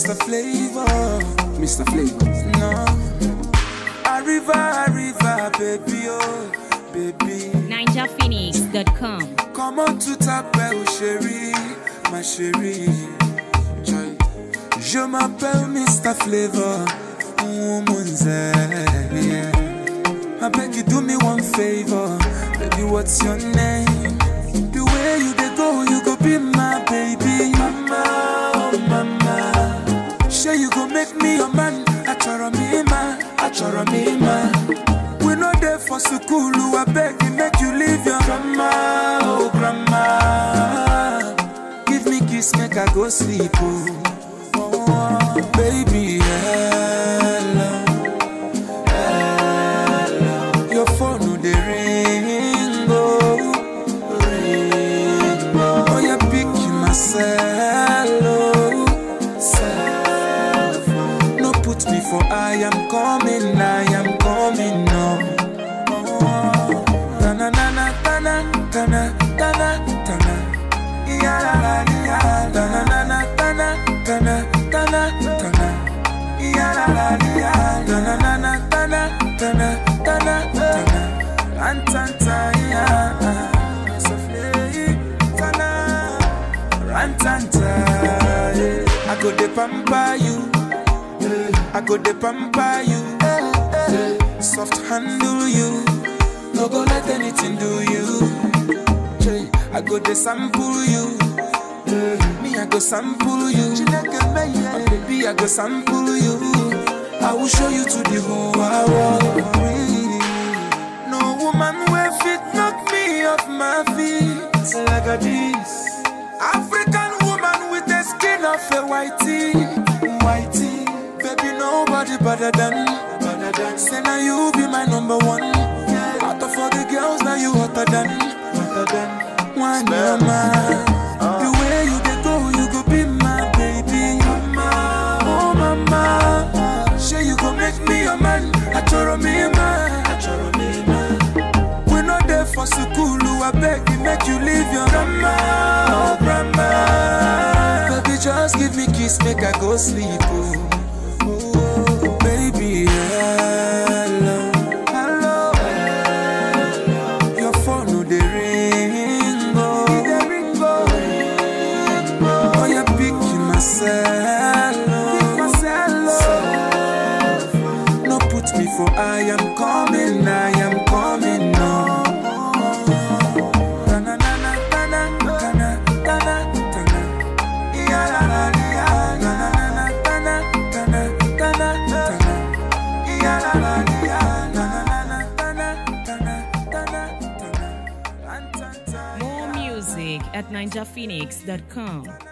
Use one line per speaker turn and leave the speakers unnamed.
Mr. Flavor, Mr. Flavor. No. Arriva, arriva, baby, oh, baby.
NinjaPhoenix.com.
Comment tout t'appelle, chérie, ma chérie. Joy. Je m'appelle Mr. Flavor, woman's yeah. I beg you do me one favor, baby. What's your name? The way you dey go, you go be my baby, mama, oh mama. Sure you go make me your man, achoro me ma, achoro me ma. We no dey for school, I beg you make you leave your grandma, oh grandma. Give me kiss, make I go sleep, oh, oh baby, hello. Your phone no dey ring, oh, ring, oh. Oh, you pick myself, oh, self. No put me for I am coming, I am coming, no. Oh, na na na na na na na na na na. Ya la la ya, na na na na na na na na na na. Ya la la ya, na na na na na na na na na na. Rantanta ya, sofle tana. Rantanta, yeah. I go de pamper you, I go de pamper you, soft handle you, no go let anything do you. I go de sample you, me I go sample you, oh, baby I go sample you. I will show you to the whole world. No woman will fit knock me off my feet like a this. African woman with the skin of a whitey, whitey. Baby, nobody better than, better than. Say now you be my number one. Out of all the girls, now you hotter than, hotter than. One mama, the way you dey go, you go be my baby. Mama, oh mama, say you go make me your man. Achoro me man, achoro me man. We no dey for school, I beg you make you leave your grandma, oh grandma. Baby, just give me kiss, make I go sleep, oh. Oh, baby, hello, hello, hello. Your phone no dey ring, oh, dey ring, oh, ring, oh. Oh, you pick myself, oh, myself, oh. No put me for I am coming, I am coming, no. Na na na na na na na na na na na. Ya la la ya, na na na na na na na na na na na. Ya la la ya, na na na na na na na na na na.
More music at NinjaPhoenix.com.